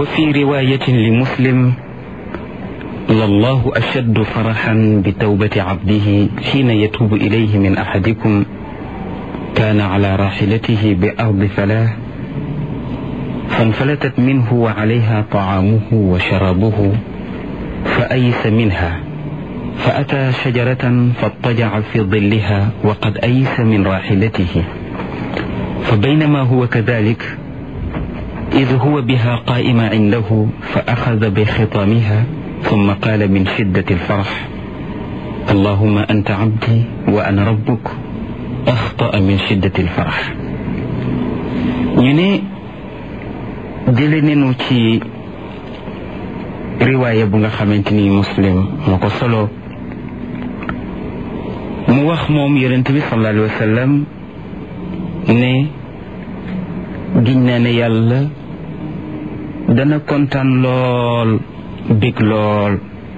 وفي رواية لمسلم لله أشد فرحا بتوبة عبده حين يتوب إليه من أحدكم كان على راحلته بأرض فلاه فانفلتت منه وعليها طعامه وشرابه فأيس منها فأتى شجرة فاضطجع في ظلها وقد أيس من راحلته فبينما هو كذلك إذ هو بها قائم عنده فأخذ بخطامها ثم قال من شدة الفرح اللهم أنت عبدي وأنا ربك أخطأ من شدة الفرح ñu ne jële nenu ci riwaaya bu nga xamante ni muslim moo ko solo mu wax moom yonent bi sallallahu alayhi wa sallam ne giñ naa ne yàlla dana kontaan lool bég lool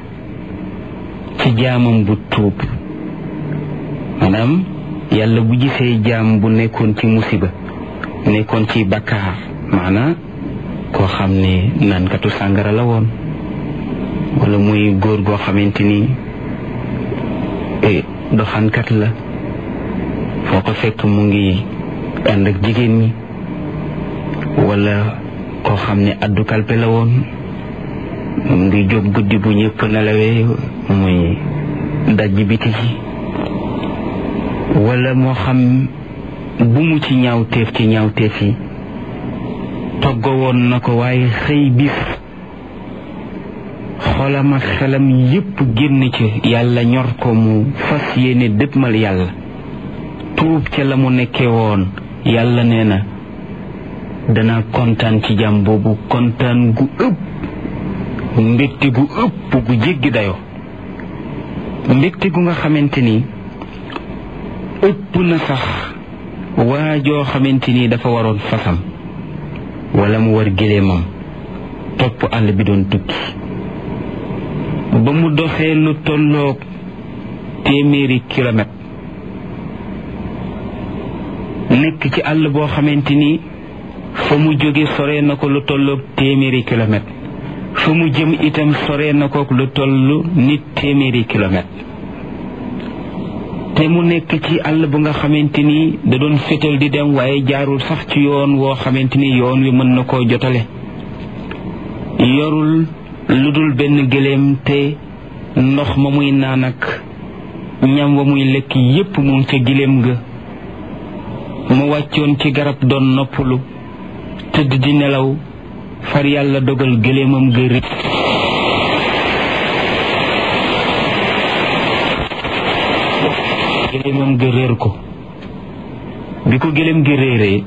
ci jaamam bu tuub maanaam yàlla bu gisee jaam bu nekkoon ci musiba nekkoon ci bakkaar maanaam koo xam ne naankatu sàngara la woon wala muy góor goo xamante ni doxankat la foo ko fekk mu ngi ànd ak jigéen ñi wala koo xam ne addu kalpe la woon mu ngi jóg guddi bu ñëpp nelawee muy dajj biti ji wala moo xam bu mu ci ñaawteef ci ñaawteef yi toggo woon na ko waaye xëy bis xolam ak xelam yépp génn ci yàlla ñor ko mu fas yéene dëppmal yàlla tuub ca la mu nekkee woon yàlla nee na dana kontaan ci jàmm boobu kontaan gu ëpp mbégte gu ëpp gu jéggi dayoo mbégte gu nga xamante ni ëpp na sax waa joo xamante ni dafa waroon fasam wala mu war géléemam topp àll bi doon tukki ba mu doxee lu tolloog téeméeri kilomètre nekk ci àll boo xamante ni fa mu jóge sore na ko lu tolloog téeméeri kilomètre fa mu jëm itam sore na ko lu toll nit téeméeri kilomètre te mu nekk ci àll bu nga xamante ni da doon fétal di dem waaye jaarul sax ci yoon woo xamante ni yoon wi mën na koo jotale yorul lu dul benn gëléem te ndox ma muy naan ak ñam wa muy lekk yépp mu ngi ca giléem ga mu wàccoon ci garab doon noppalu tëdd di nelaw far yàlla dogal gëléemam ga rëcc gëléemam ga réer ko bi ko gëléem gi réeree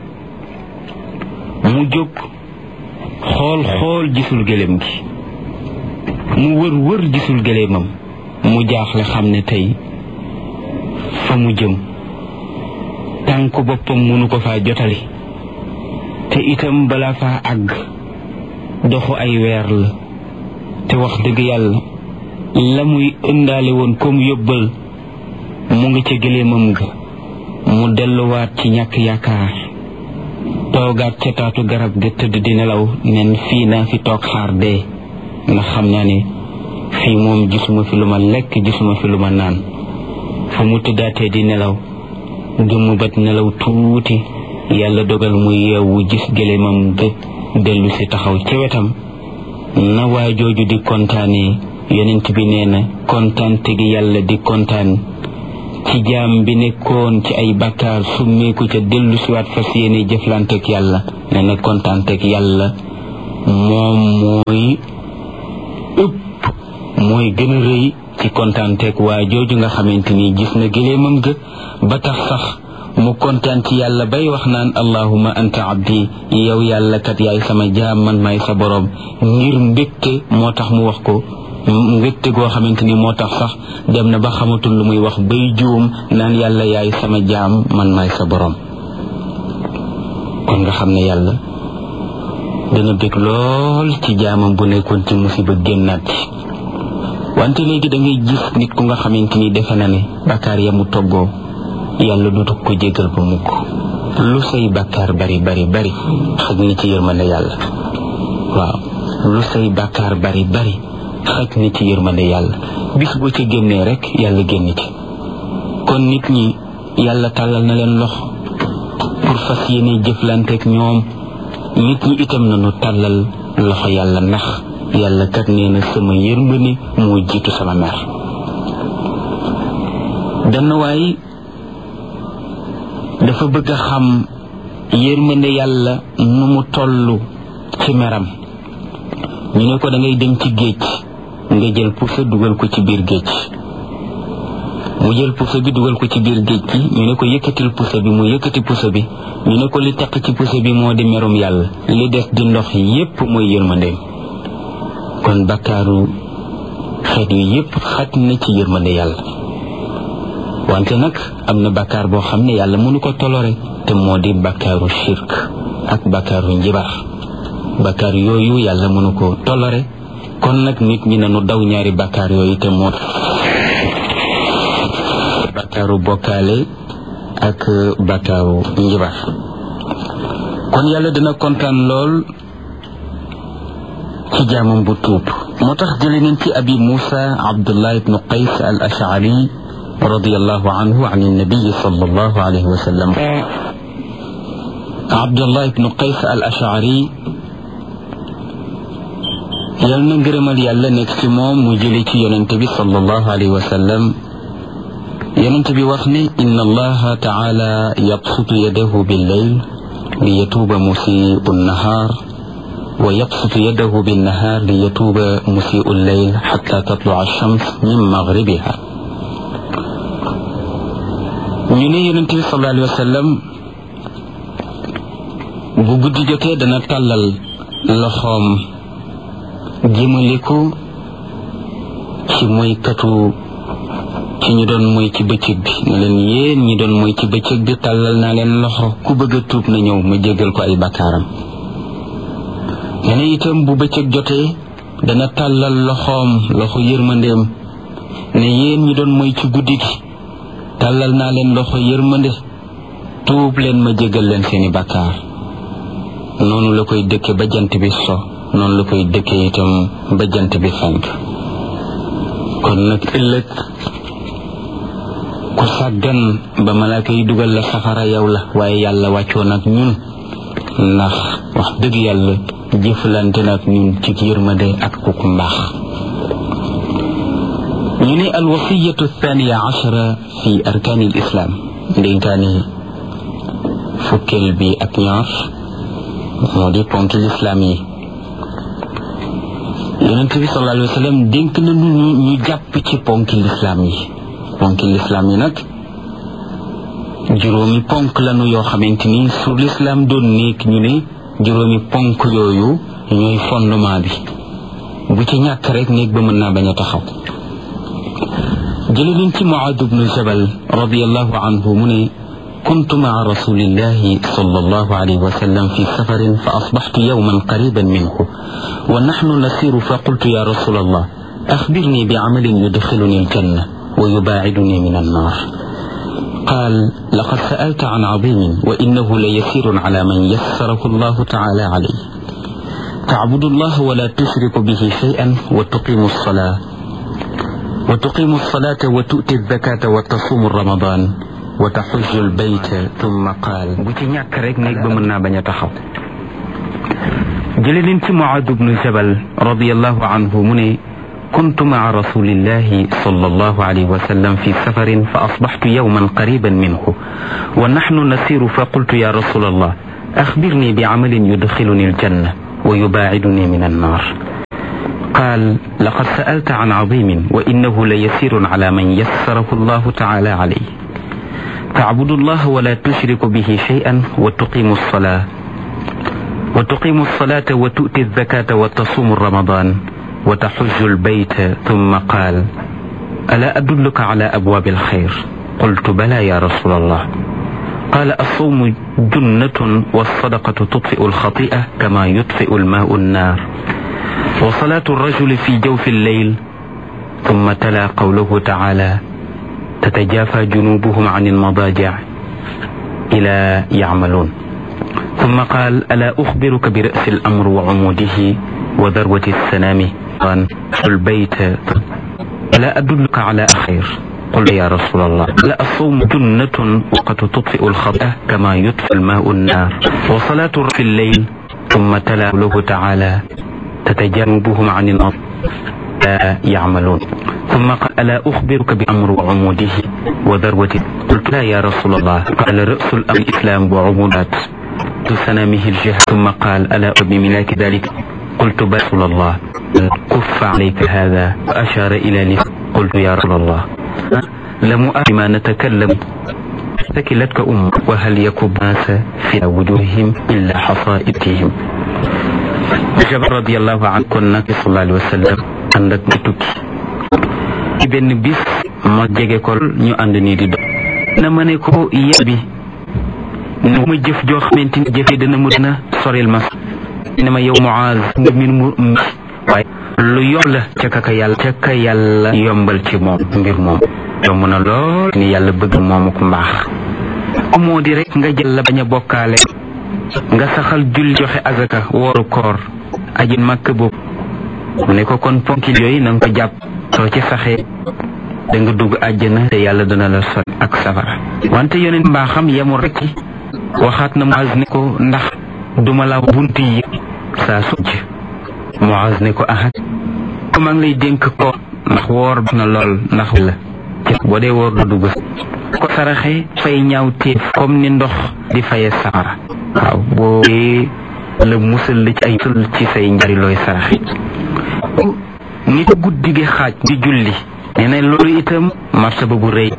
mu jóg xool xool gisul gëléem gi mu wër wër gisul gëléemam mu jaaxle xam ne tey fa mu jëm tànku boppam mënu ko faa jotali te itam balaa faa àgg doxu ay weer la te wax dëgg yàlla la muy ëndaale woon comme yóbbal mu ngi ca gëléemam ga mu delluwaat ci ñàkk yaakaar toogaat ca taatu garab ga tëdd di nelaw nen fii naa fi toog xaar dee ndax xam naa ne fii moom gisuma fi lu ma lekk gisuma fi lu ma naan fu mu tëddaatee di nelaw gëmmu bat nelaw tuuti yàlla dogal mu yeewu gis gëléemam ga dellu si taxaw ci wetam na waa jooju di kontaanee yonent bi nee na kontaan tegi yàlla di kontaan ci jaam bi nekkoon ci ay bakkaar summeeku ca dellu siwaat fas yéene jëflanteeg yàlla nee na kontaanteeg yàlla moom mooy ëpp mooy gën a rëy ci kontaanteeg waa jooju nga xamante ni gis na gëléemam ga ba tax sax mu kontaan ci yàlla bay wax naan allahuma anta abdi yow yàlla kat yaay sama jaam man maay sa boroom ngir mbégte moo tax mu wax ko mbégte goo xamante ni moo tax sax dem na ba xamatul lu muy wax bay juum naan yàlla yaay sama jaam man maay sa boroom kon nga xam ne yàlla dana bég lool ci jaamam bu nekkoon ci musiba génnaat ci wante léegi da ngay gis nit ku nga xamante ni defe na ne bakkaar ya mu toggoo yàlla dutu ko jégal ba mukk lu say bakkaar bari bari bari xaj na ci yërmande yàlla waaw lu say bàkkaar bari bari xaj na ci yërmande yàlla bis boo ci génnee rek yàlla génn ci kon nit ñi yàlla tàllal na leen loxo pour fas yéene jëflanteek ñoom nit ñi itam nañu tàllal loxo yàlla ndax yàlla kat nee na sama yërmande moo jiitu sama mer benn waay dafa bëgg a xam yërmande yàlla nu mu toll ci meram ñu ne ko da ngay dem ci géej nga jël pusa dugal ko ci biir géej mu jël pusa bi dugal ko ci biir géej gi ñu ne ko yëkkatil pusa bi mu yëkkati pusa bi ñu ne ko li taq ci pusa bi moo di merum yàlla li des di ndox yépp mooy yërmandeem kon bakkaaru xeet yu yépp xaj na ci yërmande yàlla wante nag am na bakkaar boo xam ne yàlla mënu ko tolore te moo di bakkaaru shirk ak bakkaaru njibar bakkaar yooyu yàlla mënu ko tolore kon nag nit ñi nañu daw ñaari bakkaar yooyu te moo bakkaaru bokkaale ak bakkaaru njibar kon yàlla dina kontaan lool ci jaamam bu tuub moo tax jële neen ci abi muusa abdullah ibnu qays al ashari radiallahu anhu an annabiyi sallallahu alayhi wa sallam abdullah ibnu qays al ashari yal na ngërëmal yàlla nekk ci moom mu jële ci yonente bi sallallahu alayhi wa sallam yonente bi wax ne inna allaha taala yabsutu yadahu billeyl li yatuuba musiu nnahaar wa yabsutu yadahu binnahaar li yatuuba musiu lleyl xata tatlua alchams min magribiha ñu ne yonente bi sallallahu alayhi wa sallam bu guddi jotee dana tàllal loxoom jëmale ko ci moykatu ci ñu doon moy ci bëccëg bi ne leen yéen ñi doon moy ci bëccëg bi tàllal naa leen loxo ku bëgg a tuub na ñëw ma jéggal ko ay bakkaaram nee na itam bu bëccëg jotee dana tàllal loxoom loxo yërmandeem ne yéen ñi doon moy ci guddi gi tàllal naa leen loxo yërmande tuub leen ma jéggal leen seeni bakkaar noonu la koy dëkke ba jant bi so noonu la koy dëkkee itam ba jant bi fenk kon nag ëllëg ku sàggan ba malaaka yi dugal la safara yow la waaye yàlla wàccoo nag ñun ndax wax dëgg yàlla jëflante nag ñun ci yërmande ak kuk mbaax ñu ne alwasiyatu thaniya ashara fi arkaani l islaam ndénkaani fukkeel bi ak ñaar moo di ponki lislaam yi yonent bi sallallahu alayhi wa sallam dénk na ñu ñu jàpp ci ponki lislaam yi ponki lislaam yi nag juróomi ponk lanu yoo xamante ni su lislaam doon nekk ñu ne juróomi ponk yooyu ñooy fondement bi bu ci ñàkk rek néeg ba mën naa bañ a taxaw jële nañ ci Muaad bnu Jabal radiallahu anhu mu ne كنت مع رسول الله صلى الله عليه وسلم في سفر فأصبحت يوما قريبا منه ونحن نسير فقلت يا رسول الله أخبرني بعمل يدخلني الجنة ويباعدني من النار قال لقد سألت عن عظيم وإنه ليسير على من يسره الله تعالى عليه تعبد الله ولا تشرك به شيئا وتقيم الصلاة وتقيم الصلاة وتؤتي الزكاة وتصوم رمضان وتحج البيت ثم قال بوتي ñak rek nek ba mën na baña taxaw jële leen ci Muaad bnu Jabal radiyallahu anhu mu ne كنت مع رسول الله صلى الله عليه وسلم في سفر فأصبحت يوما قريبا منه ونحن نسير فقلت يا رسول الله أخبرني بعمل يدخلني الجنة ويباعدني من النار قال لقد سألت عن عظيم وإنه ليسير على من يسره الله تعالى عليه تعبد الله ولا تشرك به شيئا وتقيم الصلاة وتقيم الصلاة وتؤتي الزكاة وتصوم رمضان وتحج البيت ثم قال ألا أدلك على أبواب الخير قلت بلى يا رسول الله قال الصوم جنة والصدقة تطفئ الخطيئة كما يطفئ الماء النار وصلاة الرجل في جوف الليل ثم تلا قوله تعالى تتجافى جنوبهم عن المضاجع إلى يعملون ثم قال ألا أخبرك برأس الأمر وعموده وذروة السنام قال البيت ألا أدلك على خير قل يا رسول الله لا الصوم جنة وقد تطفئ الخطأ كما يطفئ الماء النار وصلاة في الليل ثم تلا له تعالى تتجنبهم عن النار لا يعملون ثم قال ألا أخبرك بأمر وعموده وذروة قلت لا يا رسول الله قال رأس الأمر الإسلام وعمودات سنامه الجهاد ثم قال ألا بملاك ذلك قلت رسول الله كف عليك هذا وأشار إلى لي قلت يا رسول الله لم ما نتكلم ثكلتك أم وهل يكب الناس في وجوههم إلا حصائدهم Jabar radiyallahu anhu kon nag sallallahu alayhi wa sallam ànd ak mu tukki ci benn bis ma jege ko ñu ànd nii di dox na ma ne ko yàlla bi nu ma jëf joo xamante ni jëfee dana mu dina soril ma ne ma yow Muaz nga mbir mu waaye lu yomb la ca kaka yàlla ca ka yàlla yombal ci moom mbir moom yomb na lool ni yàlla bëgg moomu ko mbaax moo di rek nga jël la bañ a bokkaale nga saxal julli joxe azaka wooru koor aji màkk boobu mu ne ko kon ponkil yooyu na nga ko jàpp soo ci saxee da nga dugg àjjana te yàlla dana la sol ak safara wante yonent mbaaxam yemul rek waxaat na Muaz ne ko ndax duma la bunt yi saa sujj Muaz ne ko ahat ko maa ngi lay dénk ko ndax woor na lool ndax la boo dee woor du dugg ko saraxe fay ñaaw téef comme ni ndox di faye safara waaw boo la musal la ci ay ci say njari looy saraxe nit a guddi gi xaaj di julli nee na loolu itam martaba bu rëy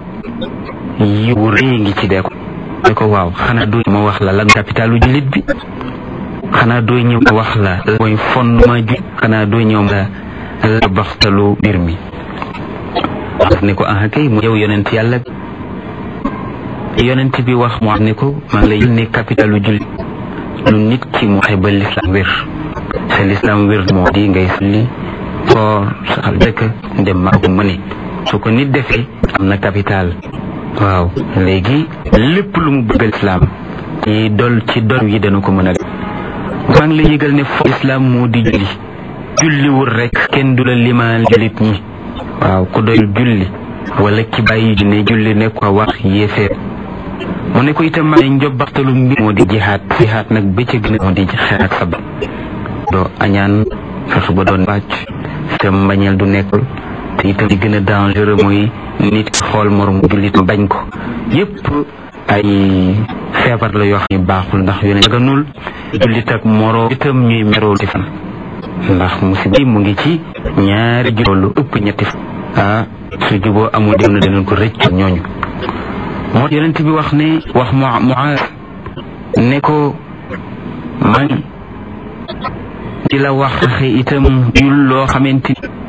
yi bu rëy ngi ci dee ko ne ko waaw xanaa doo ma wax la lan capitalu jullit bi xanaa doo ñëw ma wax la mooy fondement ju xanaa doo ñëw ma la baxtalu mbir mi wax ne ko ah kay mu yow yonent yàlla yonent bi wax mu ne ko maa ngi lay ne capitalu jullit lu nit ki mu waxe ba lislaam wér sa lislaam wér moo di ngay sulli koor saxal dëkk dem maa ko mëne su ko nit defee am na capital waaw léegi lépp lu mu bëggal islaam ci dol ci dol yi dana ko mën a maa ngi la yëgal ne fo islaam moo di julli julliwul rek kenn du la limaal jullit ñi waaw ku doyul julli wala ki bàyyi ne julli ne ko wax yéeféer mu ne ko itam maa ngi njobbaxtalu mbir moo di jihaat jihaat nag ba ca gën a moo di xeex ak sabab doo añaan fexe ba doon wàcc itam mbañeel du nekkul te itam di gën a dangereux mooy nit xool morom jullit bañ ko yépp ay feebar la yoo xam ne baaxul ndax yone daganul jullit ak moro itam ñuy meroo ci fan ndax musiba mu ngi ci ñaari juboo lu ëpp ñetti fan ah su juboo amul dem na danañ ko rëcc ñooñu moo yonent bi wax ne wax mu Muaaz ne ko man di la wax itam yul loo xamante